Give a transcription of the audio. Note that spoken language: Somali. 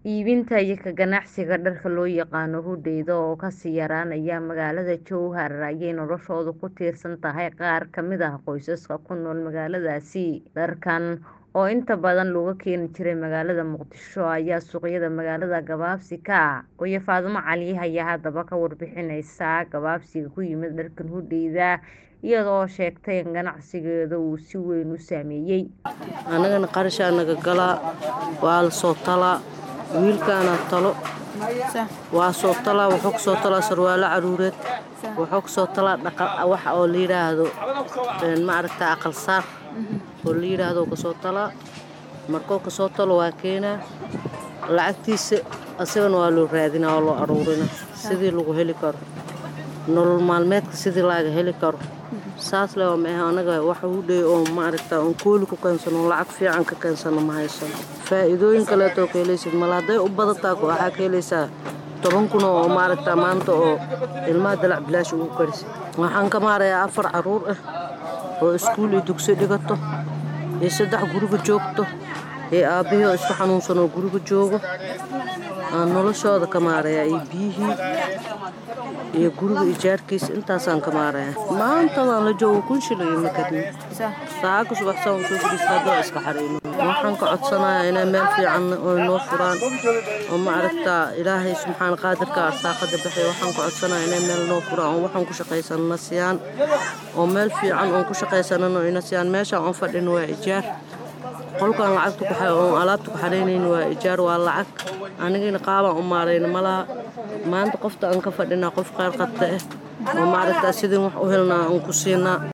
Iibinta iyo ka ganacsiga dharka loo yaqaan hudheeda oo ka sii yaraanaya magaalada Jowhar ayay noloshoodu ku tiirsan tahay qaar ka mid ah qoysaska ku nool magaaladaasi. Dharkan oo inta badan looga keeni jiray magaalada Muqdisho ayaa suuqyada magaalada gabaabsi ka ah. Hooyo Faadumo Cali ayaa haddaba ka warbixinaysa gabaabsiga ku yimid dharkan hudheeda iyada oo sheegtay in ganacsigeeda uu si weyn u saameeyay. Anagana qarashaa naga galaa waa la soo talaa wiilkaana talo waa soo talaa wuxuu kasoo talaa sarwaalo caruureed wuxuu kasoo talaa dhaqal wax oo la yiraahdo ma aragta aqal saar oo la yiraahdo kasoo talaa markuu kasoo talo waa keenaa lacagtiisa asagana waa loo raadinaa oo loo aruurinaa sidii lagu heli karo nolol maalmeedka sidii laga heli karo saas le ma aha anaga wax hudhey oo ma aragta on kooli ku keensano lacag fiican ka keensano ma haysano faa'iidooyin kaleetoo ka helaysid mala hadday u badataa waxaa ka helaysaa toban kun oo ma aragta maanta oo ilmaha dalac bilaash ugu karisid waxaan ka maarayaa afar caruur ah oo iskuul iyo dugsi dhigato iyo saddex guriga joogto iyo aabbihii oo isku xanuunsan oo guriga joogo aan noloshooda ka maarayaa iyo biyihii iyo guriga ijaarkiisa intaasaan ka maarayaa maantadaan la joogo kun shilin iyo makadni saaka subaxsaan usoo fadhiista haddoo iska xareyno waxaan ka codsanayaa inay meel fiican oo noo furaan oo ma aragtaa ilaahay subxaan qaadirka arsaaqada baxay waxaan ka codsanayaa inay meel noo furaan oo waxaan ku shaqaysanana siyaan oo meel fiican oon ku shaqaysanano ina siyaan meeshaan oon fadhino waa ijaar qolkaan lacagta oon alaabta ku xaraynayno waa ijaar waa lacag anigina qaabaan u maarayna malaha maanta qofta aan ka fadhinaa qof qaar qabta ah oo ma aragtaa sidii wax u helnaa aan ku siinaa